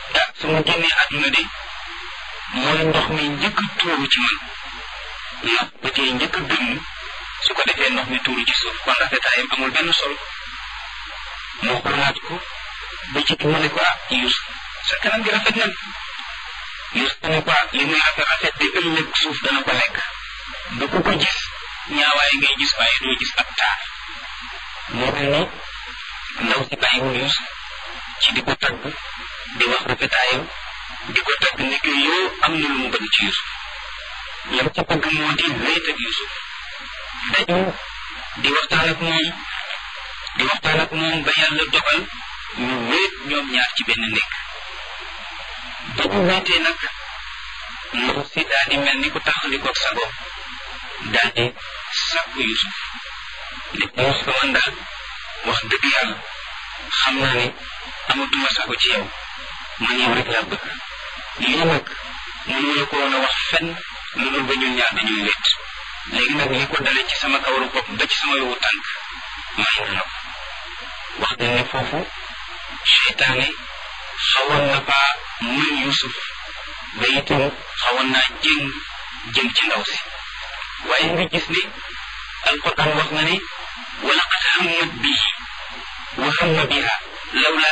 ah su ma génnee àdduna de mooy ndox mi njëkk a tuuru ci man ndax ba tey njëkk a gëmm su ko defee ndox mi tuuru ci suuf kon rafetaayam amul benn solo moo xoolaat ko ba ci mu ne ko ah Yuusuf sa kanam gi rafet na Yuusuf ne ko ah li muy rafet rafet di ëllëg suuf dana ko lekk ba ku ko gis ñaawaay ngay gis waaye doo gis ab taar moo mel ni ndaw si bàyyiwul Yuusuf ci di ko tagg di wax rafetaayam di ko tagg ni ko yow am na lu mu bëgg ci Yuusuf lam ca bëgg moo di wéet ak Yuusuf dañu di waxtaan ak moom di waxtaan ak moom ba yàlla dogal ñu wéet ñoom ñaar ci benn nekk ba ñu wéetee nag ndaw si daal di mel ni ku taxali ko sago daal di sàkku Yuusuf ne ko Yuusuf man daal wax dëgg yàlla xam naa ne amatuma sago ci yow man yow rek laa bëgg lii nag mënu la ko woon a wax fenn lu dul ba ñun ñaar dañuy wéet léegi nag li ko dale ci sama kawaru bopp ba ci sama yowu tànk may na ko wax dañ ne foofu seytaane xawoon na faa mën Yuusuf ba itam xawoon naa jéng jëm ci ndaw si waaye nga gis ne alquran wax na ne wa laqad hammat bihi wa hamma biha lawla